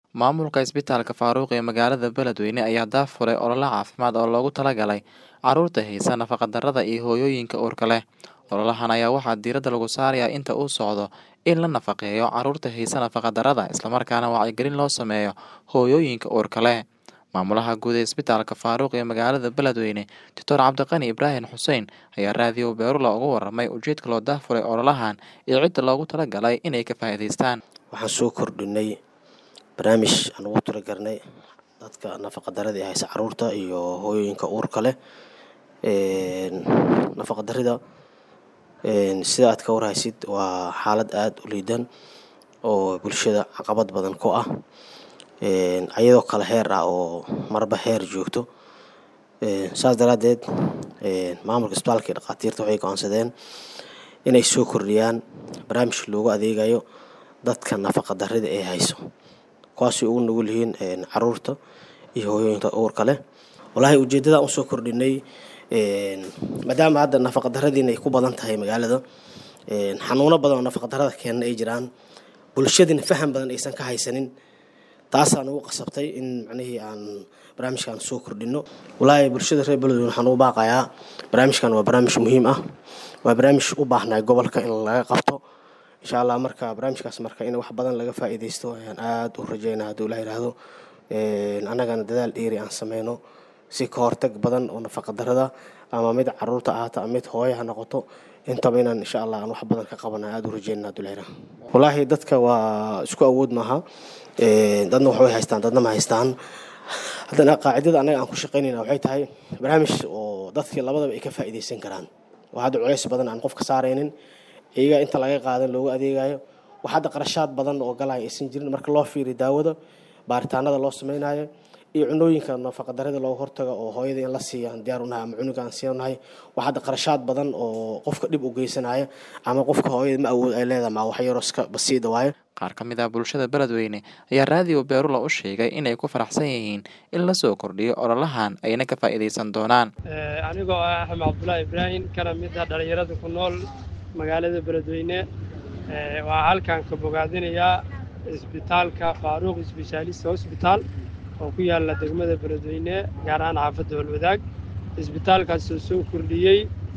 Maamulka Isbitaalka Faaruq ee magaalada Beledweyne ayaa daahfuray olole caafimaad oo loogu talagalay carruurta haysta nafaqa-darrada iyo hooyooyinka uurka leh. Ololahan ayaa waxaa diiradda lagu saarayaa inta uu socdo in la nafaqeeyo carruurta haysta nafaqa-darrada, isla markaana wacyigelin loo sameeyo hooyooyinka uurka leh. Maamulaha guud ee Isbitaalka Faaruq ee magaalada Beledweyne, Dr. Cabdiqani Ibraahin Xuseen, ayaa raadiyo Beerula uga warramay ujeedka loo daahfuray ololahan iyo cidda loogu talagalay inay ka faa'iidaystaan. Waxaan soo kordhinay barnaamij aan ugu talagalnay dadka nafaqa-darrada ee haysta carruurta iyo hooyooyinka uurka leh. Nafaqa-darrida sida aad ka warhaysid waa xaalad aad u liidan oo bulshada caqabad badan ku ah ayadoo kala heer ah oo marba heer joogto. Saas daraaddeed maamulka isbitaalka iyo dhakhaatiirta waxay go'aansadeen inay soo kordhiyaan barnaamij loogu adeegayo dadka nafaqa-darrada ee hayso kuwaasoo ugu nugul yihiin carruurta iyo hooyooyinka uurka leh. Walahi ujeeddada aan u soo kordhinay maadaama hadda nafaqa-darradiina ay ku badan tahay magaalada xanuuno badan oo nafaqa-darrada keena ay jiraan bulshadina faham badan aysan ka haysanin taasaan ugu qasabtay in macnihii aan barnaamijkan soo kordhino. Walahi bulshada reer Beledweyne waxaan ugu baaqayaa barnaamijkan waa barnaamij muhiim ah waa barnaamij u baahnaa gobolka in laga qabto insha Allah marka barnaamijkaas marka in wax badan laga faa'iidaysto ayaan aad u rajeynaa hadduu Ilaahay yiraahdo annagana dadaal dheeri aan sameyno si ka hortag badan oo nafaqa-darrada ama mid carruurta ahaato ama mid hooyo ha noqoto intaba inaan insha Allah aan wax badan ka qabano aad u rajeynaa hadduu Ilaahay yiraahdo. Walahi dadka waa isku awood maaha dadna wax way haystaan dadna ma haystaan. Haddana qaacidada annaga aan ku shaqeynayna waxay tahay barnaamij oo dadkii labadaba ay ka faa'iidaysan karaan. Waa hadda culays badan aan qofka saaraynin iyaga inta laga qaadan loogu adeegayo wax hadda qarashaad badan oo galaya aysan jirin marka loo fiiriyo daawada baaritaanada loo sameynayo iyo cunooyinka nafaqa-darrada looga hortago oo hooyada in la siiyo aan diyaar u nahay ama cunuga aan siinahay wax hadda qarashaad badan oo qofka dhib u geysanaya ama qofka hooyada ma awood ay leedahay ma wax yaroo iska basiida waaye. Qaar ka mid ah bulshada Beledweyne ayaa raadiyo Beerula u sheegay inay ku faraxsan yihiin in la soo kordhiyo ololahan ayna ka faa'iidaysan doonaan. Anigoo ah Axmed Cabdullaahi Ibraahin kana mid ah dhalinyarada ku nool magaalada Beledweyne waxaa halkan ka bogaadinayaa isbitaalka Faaruq Specialist Hospital oo ku yaala degmada Beledweyne gaar ahaan xaafadda Holwadaag isbitaalkaas oo soo kordhiyey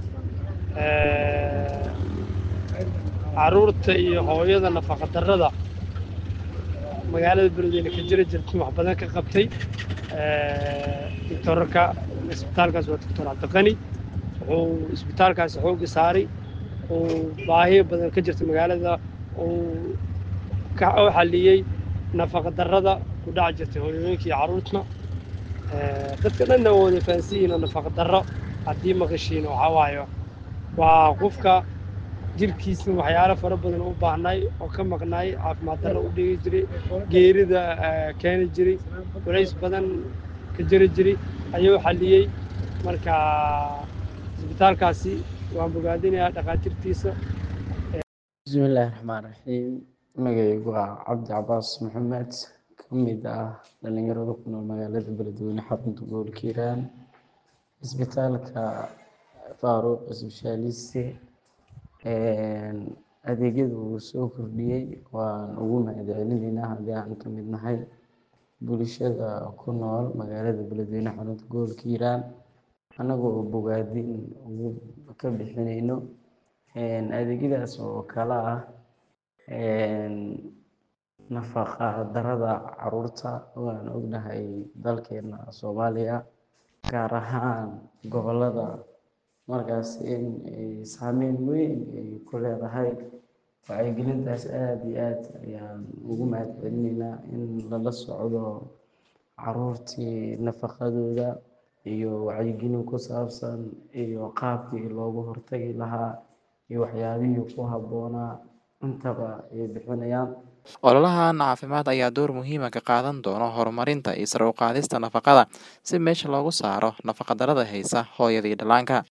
carruurta iyo hooyada nafaqa-darrada magaalada Beledweyne ka jira jirta wax badan ka qabtay doctorka isbitaalkaas waa doctor Cabdiqani wuxuu isbitaalkaas xoogga saaray uu baahiyo badan ka jirta magaalada uu ka xalliyey nafaqa-darrada ku dhac jirtay hooyooyinka iyo carruurta dadka dhanna waa wada fahansan yihiin oo nafaqa-darro haddii maqashiin waxaa waaye waa qofka jirkiisa waxyaalo fara badan u baahnay oo ka maqnaay caafimaad darro u dhigi jiray geerida keeni jiray culays badan ka jiri jiray ayuu xalliyey marka isbitaalkaasi waan bogaadinayaa dhakhaatiirtiisa bismillaahi raxmaan raxiim magacaygu waa cabdi cabaas maxamed ka mid ah dhalinyarada ku nool magaalada beledweyne xarunta gobolka hiiraan isbitaalka faaruq specialist adeegyada uu soo kordhiyey waan ugu mahadcelinaynaa haddii aan ka mid nahay bulshada ku nool magaalada beledweyne xarunta gobolka hiiraan annagoo bogaadin ugu ka bixinayno adeegyadaas oo kala ah nafaqa-darrada carruurta waan ognahay dalkeena Soomaaliya gaar ahaan gobollada markaas in ay saameyn weyn ay ku leedahay wacyigelintaas aad iyo aad ayaan ugu mahadcelinaynaa in lala socdo carruurtii nafaqadooda iyo wacyigelin ku saabsan iyo qaabkii looga hortagi lahaa iyo waxyaabihii ku habboonaa intaba ay bixinayaan. Ololahan caafimaad ayaa door muhiim ah ka qaadan doona horumarinta iyo sare u qaadista nafaqada si meesha looga saaro nafaqa-darrada haysa hooyada iyo dhallaanka.